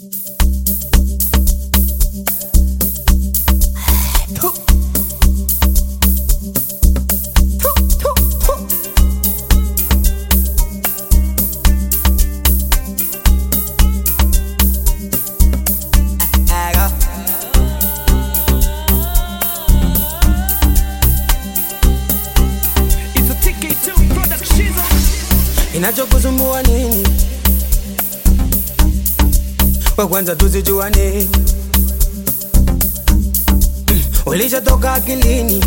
Inachokusumbua nini? Kwa kwanza tuzijuane, Mm, ulishatoka akilini,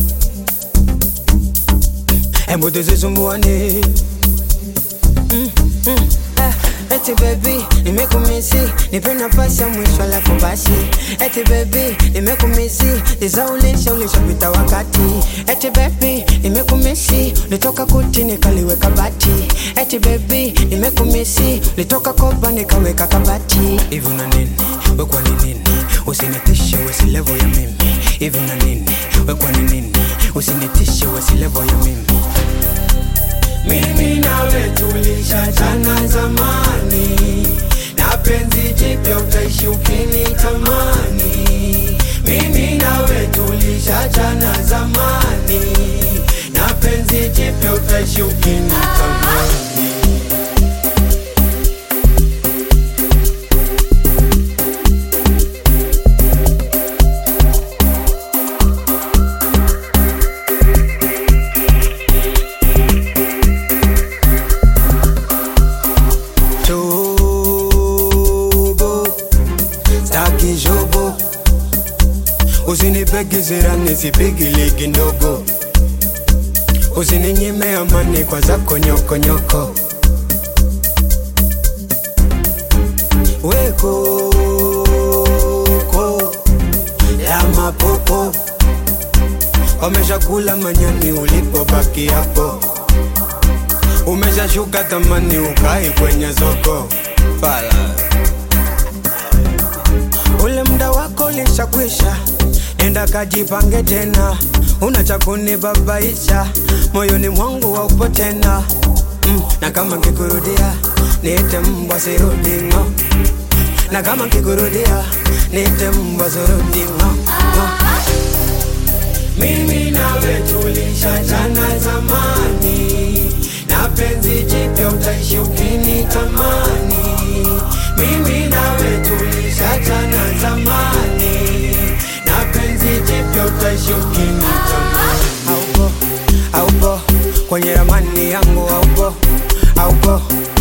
hebu tusisumbuane. Mm, mm, ah, Eti baby, nimekumisi, nipe nafasi ya mwisho alafu basi. Eti baby, nimekumisi, nizaulisha ulishapita wakati. Eti baby, nimekumisi, nitoka kuti nikaliweka bati. Eti baby, nimekumisi, nitoka kopa nikaweka kabati. Hivi una nini? We kwa ni nini? Usinitishe we si level ya mimi. Hivi una nini? We kwa ni nini? Usinitishe we si level ya mimi. Mimi nawe tulishachana zamani, na penzi jipya utaishi ukinitamani. Mimi nawe tulishachana zamani, na penzi jipya utaishi ukinitamani. Jobo, staki jobo, usinipege zira nisipigi ligi ndogo, usininyime amani kwa zako nyokonyoko. Weko la mapopo, wameshakula manyani ulipobaki hapo umeshashuka tamani ukai kwenye soko fala ule mda wako ulishakwisha enda kajipange tena una cha kunibabaisha moyoni mwangu waupo tena mm, na kama nkikurudia niite mbwa sirudingo na kama nkikurudia niite mbwa sirudingo no. Mimi nawe tulishachana zamani, na penzi jipya utaishi ukinitamani. Mimi nawe tulishachana zamani, na penzi jipya utaishi ukinitamani. Haupo, haupo kwenye ramani yangu, haupo, haupo